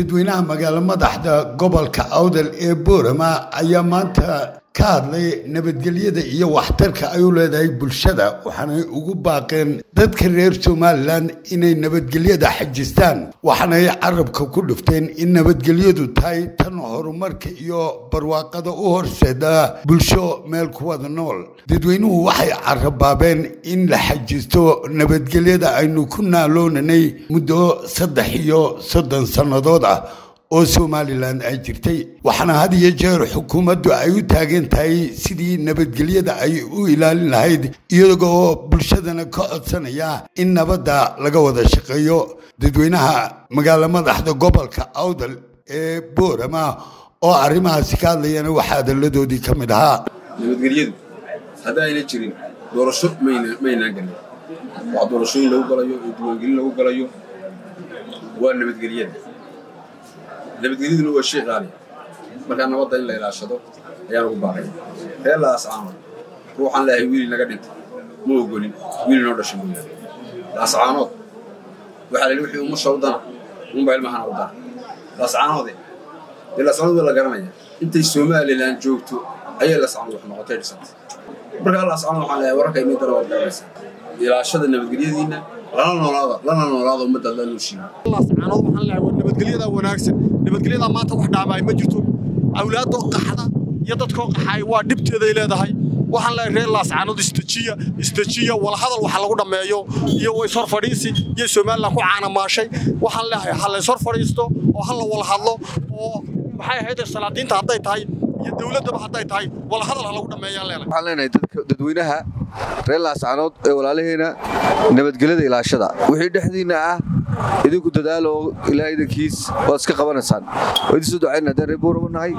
dadweynaha magaalo madaxda gobolka awdal ee boorama ayaa maanta ka hadlay nabadgelyada iyo waxtarka ay u leedahay bulshada waxaanay ugu baaqeen dadka reer somalilan inay nabadgelyada xajistaan waxaanay carabka ku dhufteen in nabadgelyadu tahay tan horumarka iyo barwaaqada u horseeda bulsho meel ku wada nool dadweynuhu waxay carabaabeen in la xajisto nabadgelyada aynu ku naaloonanay muddo saddex iyo soddon sannadood ah oo somalilan ay jirtay waxaana had iyo jeer xukuumaddu ay u taagan tahay sidii nabadgelyada ay u ilaalin lahayd iyagoo bulshadana ka codsanaya in nabadda laga wada shaqeeyo dadweynaha magaalo madaxda gobolka awdal ee boorama oo arrimahaasi ka hadlayana waxaa adalladoodii ka mid ahaa nabadgelyadu hadda ayna jirin doorasho maynaan galin wax doorashooyin lagu galayo iyo diiwaangelin lagu galayo waa nabadgelyada nabadgelyaduna waa shay qaaliya markaa nabadda in la ilaashado ayaan ugu baaqaya reer laascaanood ruuxaan leeyahay wiili naga dhintay ma ogolin wiili noo dhashay mooyaane laascaanood waxaa la yidhi wixii umusha u dana unbaa ilmahana u dana laascaanoode dee laascaanood waa la garanaya intay somalilan joogto ayay laascaanood wax noqotay dhisantay markaa laascaanood waxaan leeyahay wararka inii dana waad garanaysaa ilaashada nabadgelyadiinna lana noolaada lana noolaada ummaddaad la nooshiina laascaanood waxaan leeyahay war nabadgelyada wanaagsan nabadgelyada maanta wax dhaamaay ma jirto awlaadoo qaxda iyo dadkoo qaxaay waa dhibteeday leedahay waxaan leeyahay reer laascaanood istajiya istajiya walhadal waxa lagu dhammeeyo iyo waysor fadhiisi iyo somalilan ku caanamaashay waxaan leeyahay ha laysor fadhiisto oo ha la walhadlo oo maxay ahayd salaadiinta hadday tahay iyo dowladdaba hadday tahay walhadal ha lagu dhammeeyaan leenahay waxaan leenahay dadweynaha reer laascaanood ee walaalaheena nabadgelyada ilaashada wixii dhexdiinna ah idinku dadaal oo ilaa idankiis waad iska qabanaysaan waa idin soo ducaynaa haddaan reer boorama nahay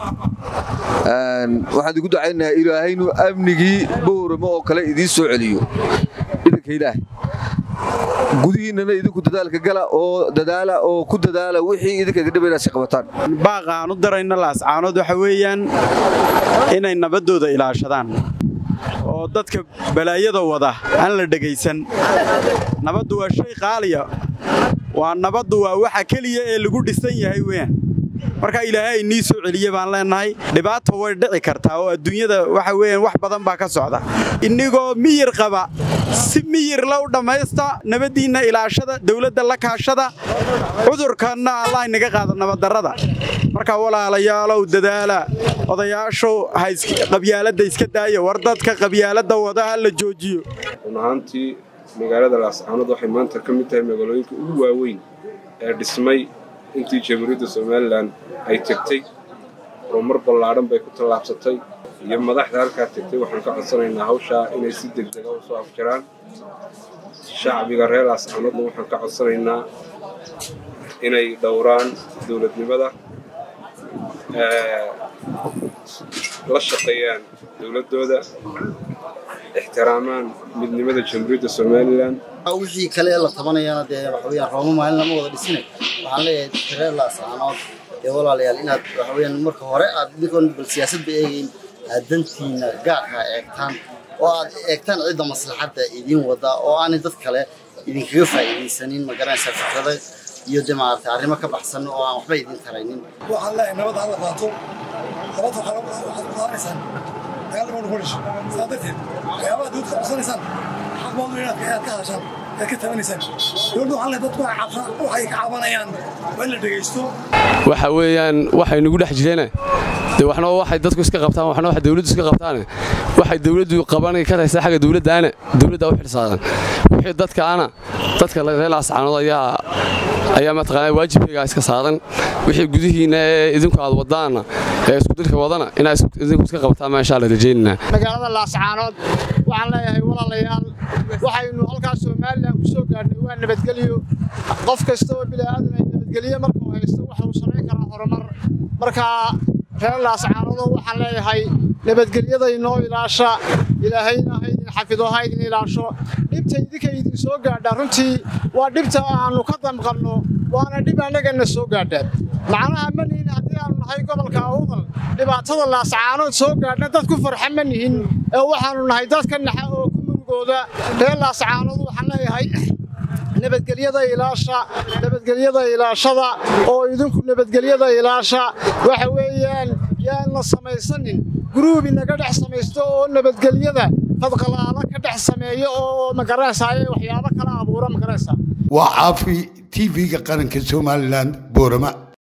waxaan idinku ducaynayaa ilaahaynu amnigii boorama oo kale idiin soo celiyo idanka ilaah gudihiinnana idinku dadaalka gala oo dadaala oo ku dadaala wixii idinka idin dhaba inaad si qabataan baaqa aan u darayno laascaanood waxa weeyaan inay nabaddooda ilaashadaan oo dadka balaayada wada aan la dhegaysan nabaddu waa shay qaaliya waa nabaddu waa waxa keliya ee lagu dhisan yahay weyaan marka ilaahay nii soo celiye baan leenahay dhibaata way dhici kartaa oo adduunyada waxa weeyaan wax badan baa ka socda innigoo miyir qaba si miyirla u dhammaysta nabaddiinna ilaashada dawladda la kaashada cudurkanna allah inaga qaada nabaddarrada marka walaalayaalow dadaala odayaashu qabyaaladda iska daaya war dadka qabyaaladda wada ha la joojiyo run ahaantii magaalada laascaanood waxay maanta ka mid tahay magaalooyinka ugu waaweyn ee dhismay intii jamhuuriyadda somalilan ay tegtay horumar ballaadhan bay ku tallaabsatay iyo madaxda halkaa tegtay waxaan ka codsanaynaa hawshaa inay si degdega u soo afjaraan shacbiga reer laascaanoodna waxaan ka codsanaynaa inay dhowraan dowladnimada la shaqeeyaan dowladdooda ixtiraamaan midnimada jamhuuriyadda somalilan wixii kale la tabanayana dee waxa weeyaan rooma maalin lama wada dhisinay waxaan leeyahay reer laascaanood ee walaalayaal inaad waxa weeyaan marka hore aad idinkoon bal siyaasadba eegayn aad dantiina gaarka eegtaan oo aad eegtaan cidda maslaxadda idiin wada oo aanay dad kale idinkaga faa'iidaysanin ma garanaysaa fikrada iyo dee maaragtay arrimo ka baxsan oo aan waxba idin taraynin waxaan leeyahay nabad hala qaato nabad waxaad ku qaadanaysaan dagaalama nagu dhasho saa darteed waxyaabaha dawladda ka codsanaysaan xaq baad inaad ka hadashaan aad ka tabanaysaan dowladda waxaan leeyahay dadku waxay ka cabanayaan waa in la dhegaysto waxa weeyaan waxay nagu dhex jireene dee waxna waxay dadku iska qabtaan waxna wax dawladdu iska qabtaane waxay dawladdu qabanay ka haysaa xagga dawladdaana dawladda u xilsaaran wixii dadkaana dadka reer laascaanood ayaa ayaa mataqaanaa waajibkaygaa iska saaran wixii gudihiinna ee idinku aad wadaanna ee iskudirka wadana inaa idinku iska qabtaan meeshaa la rajaynanaa magaalada laascaanood waxaan leeyahay walaalayaal waxaynu halkaas somalilan ku soo gaarnay waa nabadgelyo qof kasta oo bilaadan ay nabadgelyo markuu haysto waxa uu samayn karaa horumar markaa reer laascaanoodoo waxaan leeyahay nabadgelyada inoo ilaasha ilaahayna ha idin xafido ha idin ilaasho dhibta idinka idin soo gaadhaa runtii waa dhibta aannu ka damqanno waana dhib annagana soo gaadhaa macnaha ma nihin haddii aanu nahay gobolka awdal dhibaatada laascaanood soo gaadhna dad ku farxa ma nihin ee waxaannu nahay dad ka naxa oo ku murugooda reer laascaanood waxaan leeyahay nabadgelyada ilaasha nabadgelyada ilaashada oo idinku nabadgelyada ilaasha waxa weeyaan yaan la samaysanin guruub inaga dhex samaysto oo nabadgelyada fadqalaala ka dhex sameeyo oo magaraysaye waxyaabo kala abuura magaraysa waa caafi tv-ga qaranka somalilan boorama